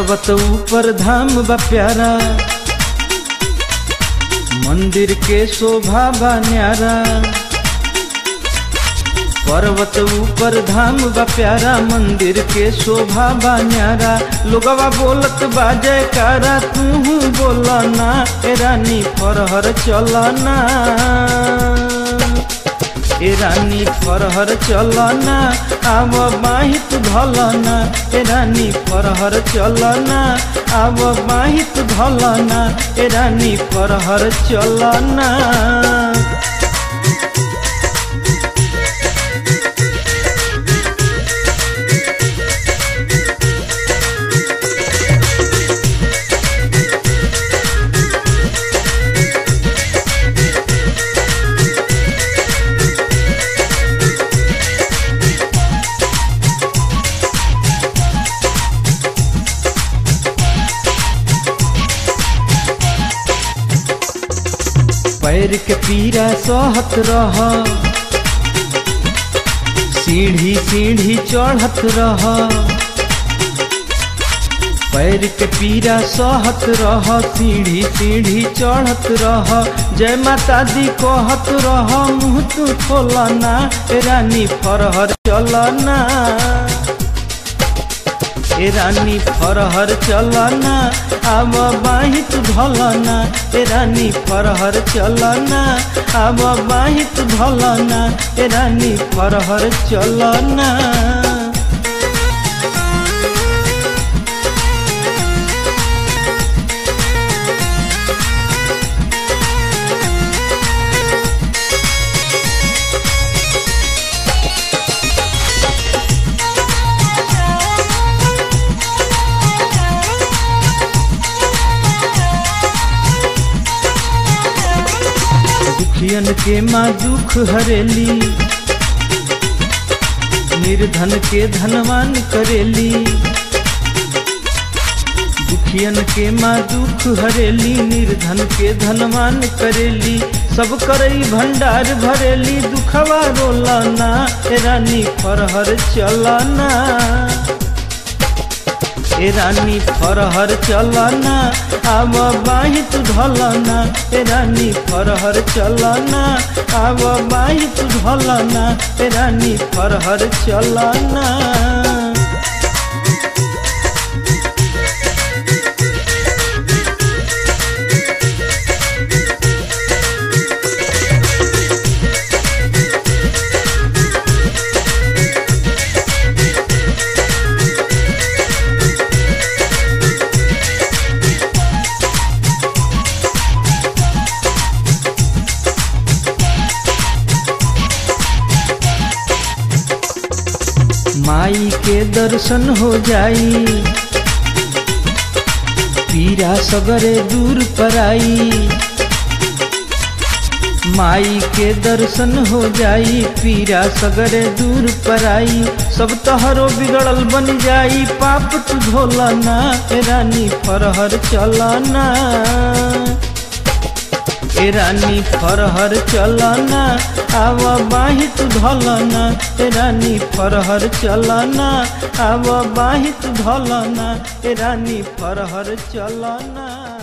पर्वत ऊपर धाम बा प्यारा मंदिर के शोभा बा न्यारा पर्वत ऊपर धाम बा प्यारा मंदिर के शोभा बा न्यारा लोगवा बोलत बा जयकारा तू बोलना ए रानी फरहर चलना ए रानी फरहर चलना आव बाहित धलना ए रानी फरहर चलना आव बाहित धलना ए रानी फरहर चलना पैर के पीरा सहत रह सीढ़ी सीढ़ी चढ़त रह पैर के पीरा सहत रह सीढ़ी सीढ़ी चढ़त रह जय माता दी कहत रह मुँह तू खोलना ए रानी फरहर चलना ए रानी फरहर चलना आब बाहित धलना ए रानी फरहर चलना आब बाहित धलना ए रानी फरहर चलना दुखियन के माँ दुख हरेली निर्धन के धनवान करेली दुखियन के माँ दुख हरेली निर्धन के धनवान करेली सब करई भंडार भरेली दुखवा रोलना ए रानी फरहर चलना ए रानी फरहर चलना आब बाहित धलना ए रानी फरहर चलना आब बाहित धलना ए रानी फरहर चलना माई के दर्शन हो जाई पीरा सगरे दूर पराई माई के दर्शन हो जाई पीरा सगरे दूर पराई सब तहरो बिगड़ल बन जाई पाप तू धोलना ए रानी फरहर चलना ए रानी फरहर चलना आव बाहित धलना ए रानी फरहर चलना आव बाहित धलना ए रानी फरहर चलना